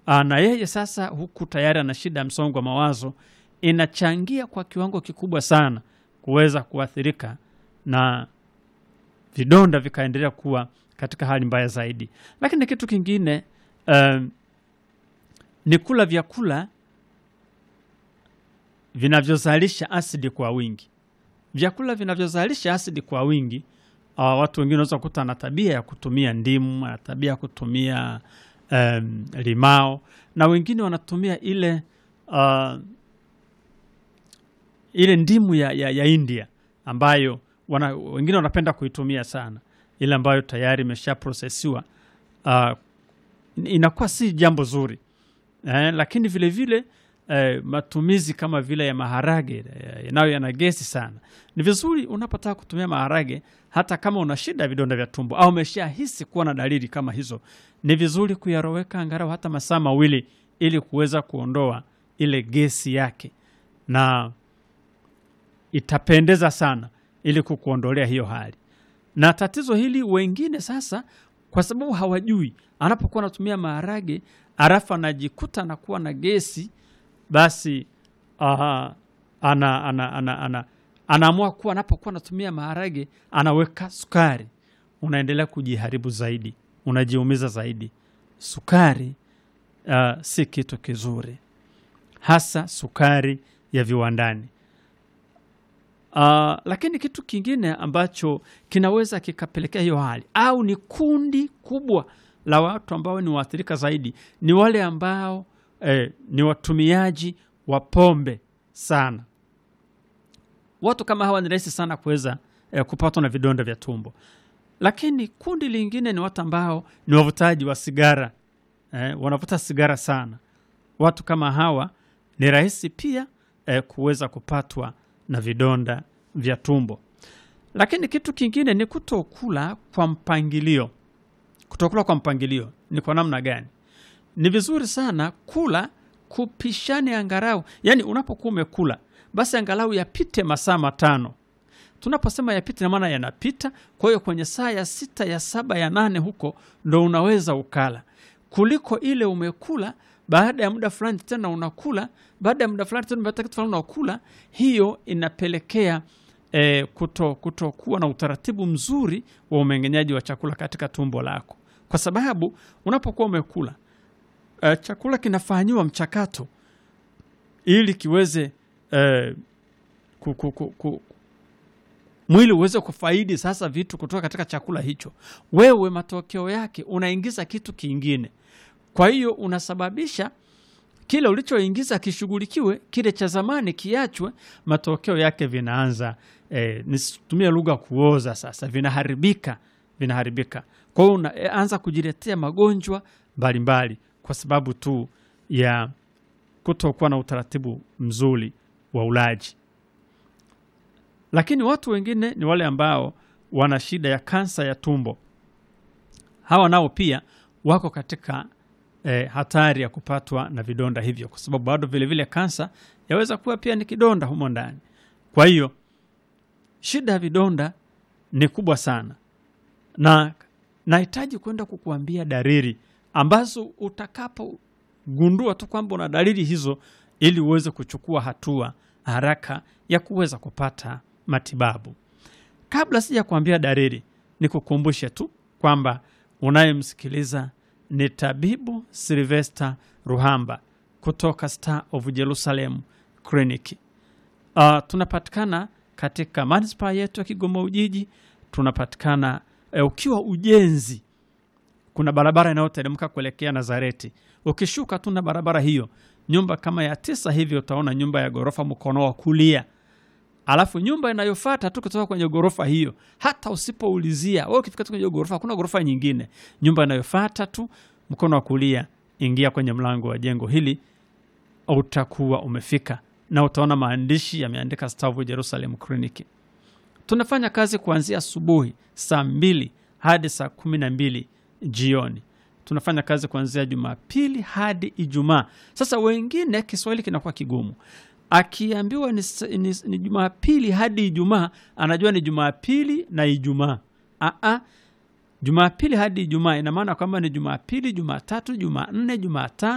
Aa, na yeye sasa huku tayari ana shida ya msongo wa mawazo, inachangia kwa kiwango kikubwa sana kuweza kuathirika na vidonda vikaendelea kuwa katika hali mbaya zaidi. Lakini kitu kingine um, ni kula vyakula vinavyozalisha asidi kwa wingi. Vyakula vinavyozalisha asidi kwa wingi, uh, watu wengine wanaweza kukuta na tabia ya kutumia ndimu, ana tabia ya kutumia um, limao, na wengine wanatumia ile uh, ile ndimu ya, ya, ya India ambayo wana, wengine wanapenda kuitumia sana, ile ambayo tayari imeshaprosesiwa uh, inakuwa si jambo zuri eh, lakini vile vile eh, matumizi kama vile ya maharage eh, nayo yana gesi sana. Ni vizuri unapotaka kutumia maharage, hata kama una shida ya vidonda vya tumbo au umeshahisi kuwa na dalili kama hizo, ni vizuri kuyaroweka angalau hata masaa mawili ili kuweza kuondoa ile gesi yake, na itapendeza sana ili kukuondolea hiyo hali. Na tatizo hili wengine sasa, kwa sababu hawajui, anapokuwa anatumia maharage alafu anajikuta anakuwa na gesi, basi aha, ana, ana, ana, ana, anaamua kuwa anapokuwa anatumia maharage anaweka sukari, unaendelea kujiharibu zaidi, unajiumiza zaidi. Sukari uh, si kitu kizuri, hasa sukari ya viwandani. Uh, lakini kitu kingine ambacho kinaweza kikapelekea hiyo hali au ni kundi kubwa la watu ambao ni waathirika zaidi ni wale ambao eh, ni watumiaji wa pombe sana. Watu kama hawa ni rahisi sana kuweza eh, kupatwa na vidonda vya tumbo. Lakini kundi lingine ni watu ambao ni wavutaji wa sigara eh, wanavuta sigara sana. Watu kama hawa ni rahisi pia eh, kuweza kupatwa na vidonda vya tumbo. Lakini kitu kingine ni kutokula kwa mpangilio. Kutokula kwa mpangilio ni kwa namna gani? Ni vizuri sana kula kupishane angalau, yaani unapokuwa umekula basi angalau yapite masaa matano. Tunaposema yapite, na maana yanapita. Kwa hiyo kwenye saa ya sita, ya saba, ya nane huko ndo unaweza ukala, kuliko ile umekula baada ya muda fulani tena unakula, baada ya muda fulani tena baada ya kitu fulani unakula. Hiyo inapelekea eh, kuto kutokuwa na utaratibu mzuri wa umeng'enyaji wa chakula katika tumbo lako, kwa sababu unapokuwa umekula eh, chakula kinafanyiwa mchakato ili kiweze eh, ku, ku, ku, ku, mwili uweze kufaidi sasa vitu kutoka katika chakula hicho. Wewe matokeo yake unaingiza kitu kingine, kwa hiyo unasababisha kile ulichoingiza kishughulikiwe, kile cha zamani kiachwe. Matokeo yake vinaanza eh, nisitumie lugha kuoza, sasa vinaharibika, vinaharibika. Kwa hiyo unaanza kujiletea magonjwa mbalimbali kwa sababu tu ya kutokuwa na utaratibu mzuri wa ulaji. Lakini watu wengine ni wale ambao wana shida ya kansa ya tumbo. Hawa nao pia wako katika eh, hatari ya kupatwa na vidonda hivyo, kwa sababu bado vilevile kansa yaweza kuwa pia ni kidonda humo ndani. Kwa hiyo shida ya vidonda ni kubwa sana, na nahitaji kwenda kukuambia dalili ambazo utakapogundua tu kwamba una dalili hizo, ili uweze kuchukua hatua haraka ya kuweza kupata matibabu. Kabla sija kuambia dalili, nikukumbushe tu kwamba unayemsikiliza ni tabibu Silvester Ruhamba kutoka Star of Jerusalem Clinic. Uh, tunapatikana katika manispaa yetu ya Kigoma Ujiji. Tunapatikana uh, ukiwa ujenzi, kuna barabara inayoteremka kuelekea Nazareti. Ukishuka tu na barabara hiyo, nyumba kama ya tisa hivi, utaona nyumba ya ghorofa mkono wa kulia alafu nyumba inayofuata tu kutoka kwenye ghorofa hiyo, hata usipoulizia wewe, ukifika tu kwenye ghorofa, hakuna ghorofa nyingine, nyumba inayofuata tu mkono wa kulia, ingia kwenye mlango wa jengo hili, utakuwa umefika na utaona maandishi yameandika Star of Jerusalem Clinic. Tunafanya kazi kuanzia asubuhi saa mbili hadi saa kumi na mbili jioni. Tunafanya kazi kuanzia Jumapili hadi Ijumaa. Sasa wengine Kiswahili kinakuwa kigumu akiambiwa ni, ni, ni Jumapili hadi Ijumaa anajua ni Jumapili na Ijumaa. Aa, Jumapili hadi Ijumaa ina maana kwamba ni Jumapili, Jumatatu, Jumanne, Jumatano